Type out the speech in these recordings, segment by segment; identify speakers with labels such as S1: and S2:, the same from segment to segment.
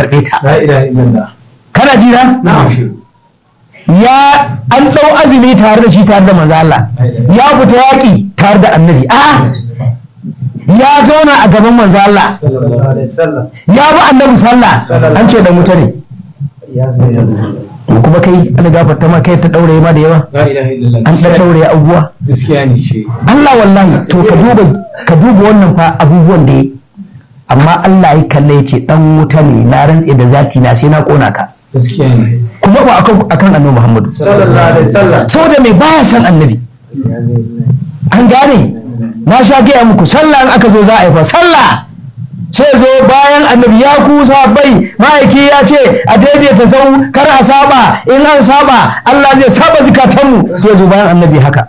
S1: karɓe ta
S2: la ilaha illallah
S1: kana ji na
S2: na'am
S1: ya an ɗau azumi tare da shi tare da manzo Allah ya fita yaƙi tare da annabi a ya zauna a gaban manzo Allah
S2: sallallahu alaihi wasallam
S1: ya bi annabi sallah an ce da mutane
S2: ya zai
S1: to kuma kai Allah gafarta ma kai ta daure ma da yawa
S2: la ilaha illallah
S1: an dan daure abubuwa
S2: gaskiya ne shi
S1: Allah wallahi to ka duba ka duba wannan fa abubuwan da ya amma Allah ya kalle ya ce dan wuta ne na rantse da zati na sai na kona ka
S2: gaskiya ne
S1: kuma ba akan akan annabi Muhammadu
S2: sallallahu alaihi wasallam
S1: saboda mai baya san annabi
S2: ya zai
S1: an gane na sha gaya muku sallah in aka zo za a yi fa sallah sai zo bayan annabi ya kusa bai ma'aiki ya ce a daidaita sau kar a saba in an saba Allah zai saba zukatanmu sai zo bayan annabi haka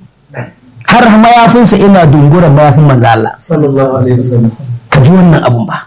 S1: har mayafinsa ina dunguran mayafin manzo Allah
S2: sallallahu alaihi wasallam
S1: ka ji wannan abun ba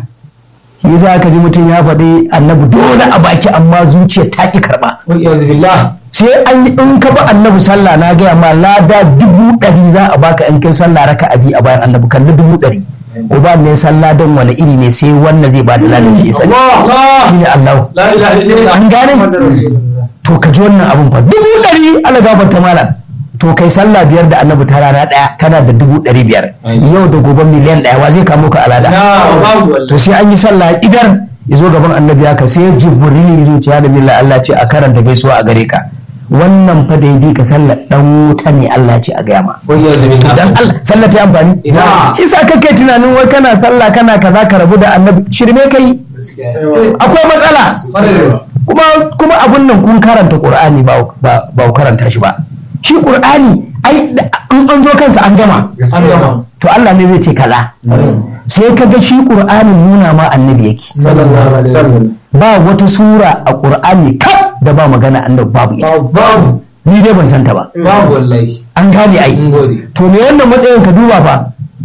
S1: shi yasa ka ji mutum ya faɗi annabi dole a baki amma zuciya ta ki karɓa
S2: wa iyaz billah
S1: sai an yi in ka bi annabi sallah na gaya ma lada dubu ɗari za a baka in kai sallah raka abi a bayan annabi kalli dubu ɗari uba ne sallah don wani iri ne sai wanda zai bada ladan shi sani
S2: Allah
S1: shi ne Allah
S2: la ilaha illallah
S1: An gane?
S2: Muhammadur Rasulullah.
S1: to ka ji wannan abun fa dubu ɗari Allah gafarta malam to kai sallah biyar da annabi ta rana ɗaya kana da dubu ɗari biyar yau da gobe miliyan ɗaya wa zai kamo ka alada
S2: na babu
S1: to
S2: wallahi
S1: sai an yi sallah idar ya zo gaban annabi haka sai jibril ya zo ya da billah Allah ce a karanta gaisuwa a gare ka wannan fa da ya bi ka sallar dan wuta ne Allah ce a gaya ma
S2: wa iyaz billah
S1: dan Allah sallah ta yi amfani
S2: Ina.
S1: shi sa kake tunanin wai kana sallah kana kaza ka rabu da annabi shirme kai
S2: gaskiya
S1: akwai matsala kuma kuma abun nan kun karanta qur'ani ba ba ba ku karanta shi ba shi qur'ani ai da- in an zo kansa an gama
S2: an gama
S1: to Allah ne zai ce kaza sai ka ga shi qur'anin nuna ma annabi yake
S2: sallallahu alaihi wasallam
S1: ba wata sura a qur'ani kaf da ba magana annabi babu ita
S2: babu
S1: ni dai ban santa ba
S2: babu wallahi
S1: an gane ai
S2: mun gode
S1: to me wannan matsayin ka duba fa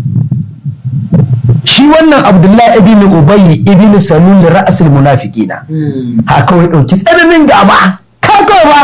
S1: shi wannan abdullahi ibn ubay ibn salul ra'sul munafiqina ha kawai dauki tsananin gaba ka kawai ba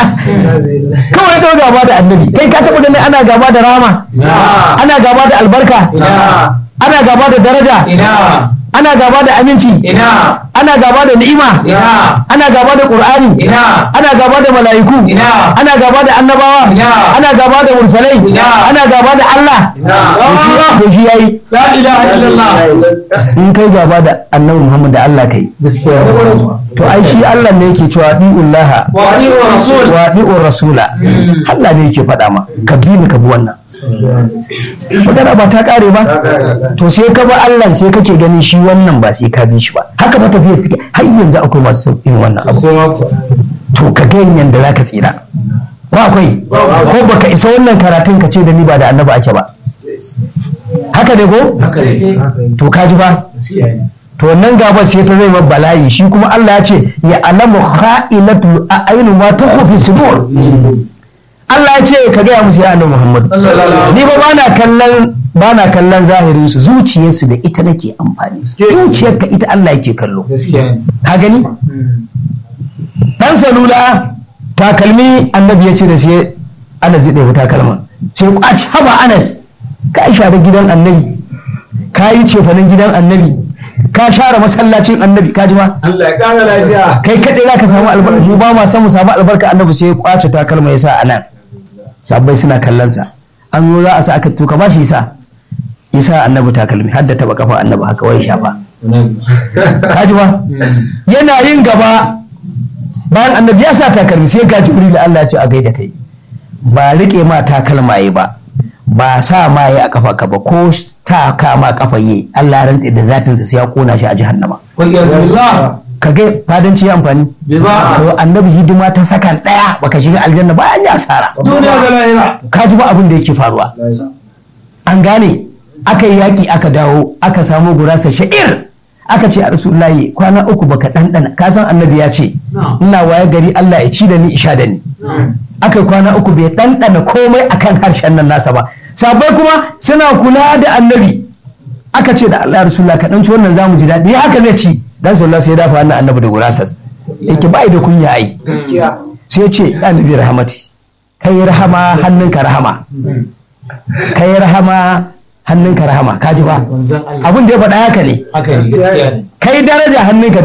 S1: kawai kawai gaba da annabi kai ka taɓa ganin ana gaba da rama
S2: ina
S1: ana gaba da albarka
S2: ina
S1: ana gaba da daraja
S2: ina
S1: ana gaba da aminci
S2: ina
S1: ana gaba da ni'ima
S2: ina
S1: ana gaba da qur'ani
S2: ina
S1: ana gaba da mala'iku
S2: ina
S1: ana gaba da annabawa
S2: Ina.
S1: ana gaba da mursalai
S2: Ina.
S1: ana gaba da Allah
S2: ina
S1: to shi yayi
S2: la ilaha illallah
S1: in kai gaba da annabi Muhammad da Allah kai
S2: gaskiya
S1: to ai shi Allah ne yake cewa di'ullah
S2: wa ali wa rasul
S1: wa di'ur rasula Allah ne yake faɗa ma ka bi ni ka bi wannan magana ba ta kare ba to sai ka ba Allah sai kake ganin shi wannan ba sai ka bi shi ba haka ba tafiya suke har yanzu akwai masu irin wannan abu
S2: sai ma ku
S1: to ka ga yanda zaka tsira ba akwai ko baka isa wannan karatun ka ce da ni ba da annabi ake ba haka ne ko
S2: haka ne
S1: to ka ji ba
S2: gaskiya ne
S1: to wannan gaba sai ta zai mabba bala'i shi kuma Allah ya ce ya alamu kha'inatul a'yun ma tukhfi sudur Allah ya ce ka gaya musu ya annabi Muhammadu
S2: Sallallahu
S1: ni ba bana kallon bana kallon zahirin su zuciyarsu da ita nake amfani zuciyarka ita Allah yake kallo
S2: gaskiya ne
S1: ka gani dan salula takalmi annabi ya ce da sai Anas zai ɗebi takalma sai kwaci haba Anas ka share gidan annabi ka yi cefanen gidan annabi ka share masallacin annabi ka ji ma
S2: Allah ya kara lafiya
S1: kai kaɗai za ka samu albarka mu ba ma san mu samu albarka annabi sai ya kwace takalma ya sa a nan sabbai suna kallon sa an zo za a sa aka tuka ba shi sa ya sa annabi takalmi har da taba kafa annabi haka wai shafa ka ji ba yana yin gaba bayan annabi ya sa takalmi sai ga jibril Allah ya ce a gaida kai ba rike ma takalma yi ba ba sa ma yi a kafa ka ba ko ta kama kafa yi Allah ya rantse da zatinsa sai ya kona shi a jahannama
S2: wa iyazillah
S1: ka ga fadanci ya amfani
S2: bi ba
S1: to annabi hidima ta sakan daya baka shiga aljanna ba an yi asara
S2: duniya da lahira
S1: ka ji ba abin da yake faruwa an gane aka yi yaƙi aka dawo aka samo gurasa sha'ir aka ce a rasulullahi kwana uku baka ɗanɗana ka san annabi ya ce ina waye gari Allah ya ci da ni isha da ni aka yi kwana uku bai ɗanɗana komai akan harshen nan nasa ba sabai kuma suna kula da annabi aka ce da Allah ya rasulullah ka ɗanci wannan zamu ji daɗi haka zai ci dan sallallahu sai ya dafa wannan annabi da gurasas yake bai da kunya ai
S2: gaskiya
S1: sai ya ce ya nabi rahamati kai rahama hannunka rahama kai rahama hannunka rahama kaji ba
S2: manzon Allah
S1: abin da ya faɗa haka ne
S2: haka ne gaskiya ne
S1: kai daraja hannunka